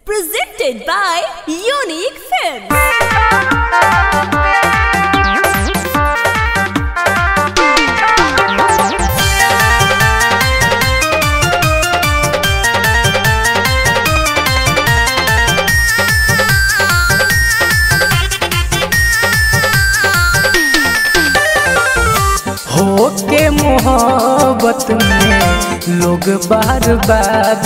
Presented by Unique Films. हो के मोहब्बत में लोग बार बार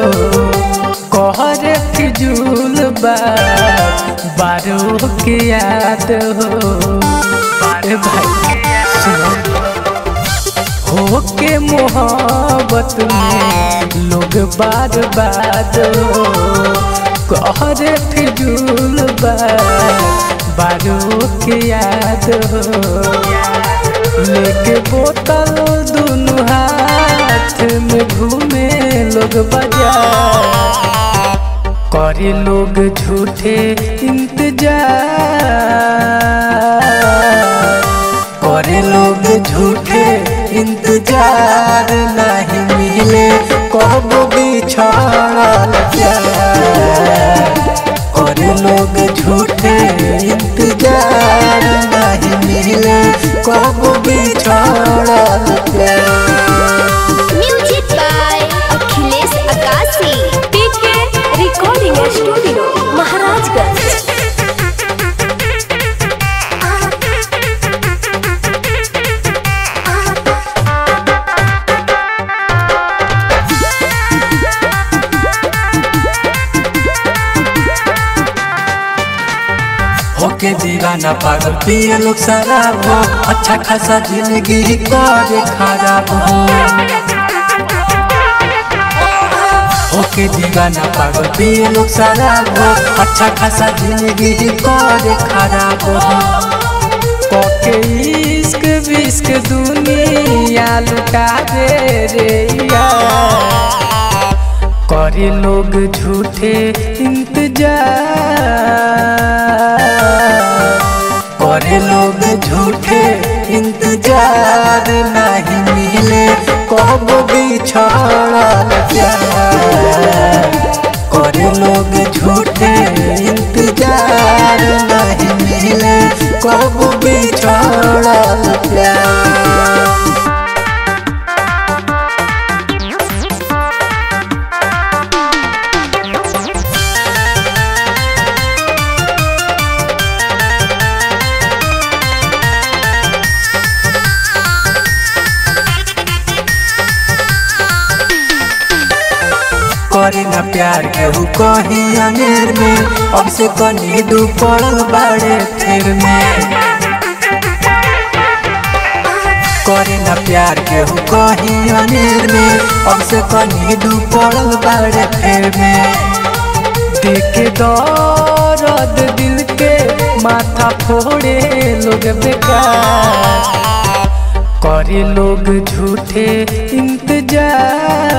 कहरे फिजूल बात बारो के याद हो अरे भाई सुनो हो के मोहब्बत में लोग बार बार कहरे फिजूल बात बारो के याद हो लेके बोतल दोनों हाथ में घूमे लोग बाजार करे लोग झूठे इंतजार करे लोग झूठे इंतजार नहीं मिले कब बिछड़ल प्यार करे लोग झूठे इंतजार नहीं मिले कब बिछड़ल प्यार Music by Akhilesh Akasi. PK Recording Studio, Maharajganj. होके दीवाना पागल पिए लोग शराब हो अच्छा खासा जिंदगी करे खराब हो होके दीवाना पागल पिए लोग शराब हो अच्छा खासा जिंदगी करे खराब हो कोके इश्क विश्क दुनिया लुटा दे रे यार करे लोग झूठे इंतजार करे लोग झूठे इंतजार नहीं मिले कब बिछड़ल प्यार करे लोग झूठे इंतजार नहीं मिले कब बिछड़ल प्यार करे ना प्यार केहू कही अनेर में अब से कनी दू पड़ल बाड़े फिर में करे ना प्यार केहू कही अनेर में अब से कनी दू पड़ल बाड़े फिर में देखे दर्द दिल के माथा फोड़े लोग बेकार करे लोग झूठे इंतजार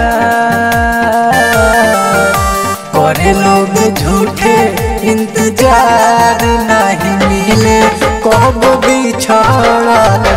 करे लोग झूठे इंतजार नहीं मिले कब बिछड़ल